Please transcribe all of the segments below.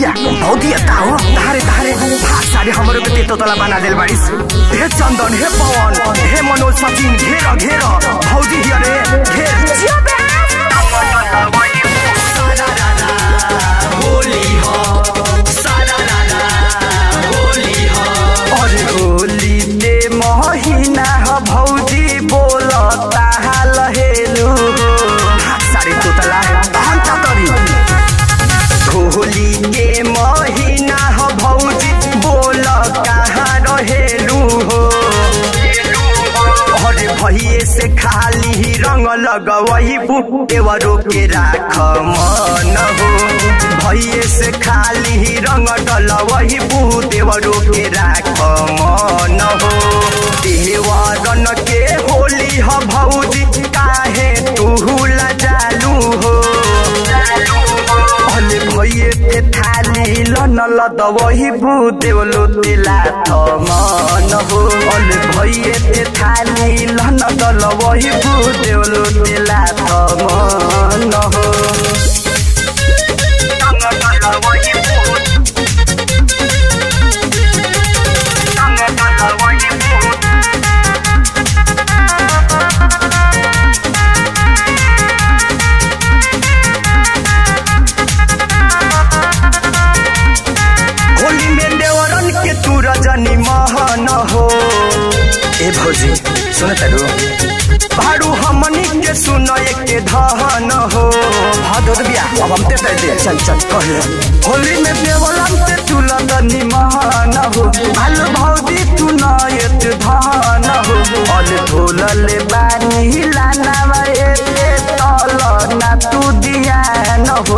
भौदिया भौदिया का हो धारे धारे भाग सारे हमरो के तेतो तला बना देल बाड़ीस हे चंदन हे पवन हे मनोज सचिन घेर घेर भौजी हिया रे घेर जियो बे सारा रारा होली हो सारा रारा होली हो अरे होली ते महीना ह भौजी बोलता लहेलु सारी तोतला हम तरी होली के महीना ह भौजी बोल कहाँ रहेलू हो अरे भैये से खाली ही रंग लगवही देवरो के राख मन हो भैये से खाली ही रंग डलवही देवरो के राख मन हो देवरन के होली ह भौजी काहे तू लजालू हो अले भइए ते थाली लन लदवही बुदेवलो तेला मन हो अले भइए ते थाली लन दलवही बुदेवलो तेला मन हो होली में देवरन के तू रजनी महन हो ए भौजी सुन तारू भाड़ू हमनी के सुन के धन हो हद बिया अब हम ते दे चल चल कहे होली में देवरन के तू रजनी महन हो भाल भौजी तू नयत धन हो अल ढोलल बानी लाना वाए तल ना तू दिया न हो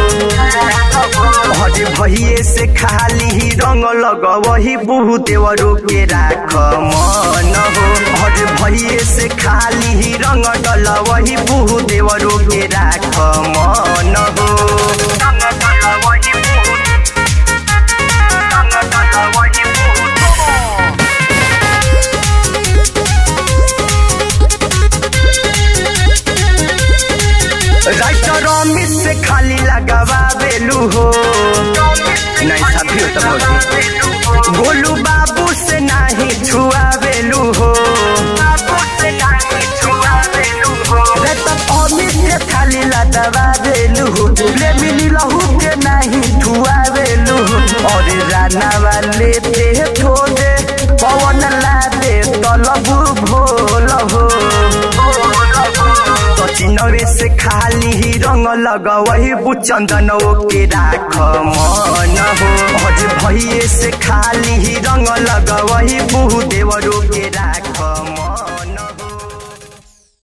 हरे भइए से खाली ही रंग लगवही बहु देवरो के राख मन हो हरे भइए से खाली ही रंग डलवही बहु देवरो के राख मन हो राइटर अमित से खाली लगावा बेलू हो नहीं साथी हो तो भौजी गोलू बाबू से नहीं छुआ बेलू हो रे तो अमित से खाली लगावा बेलू हो ले मिली लहू के नहीं छुआ बेलू हो और राना वाले ते थोड़े पवन ला दे तलबू भोल हो चिनवे से खाली ही रंग लगवही बुचंदन के राख मन हो हज भइए से खाली ही रंग लगवही बुहु देवरो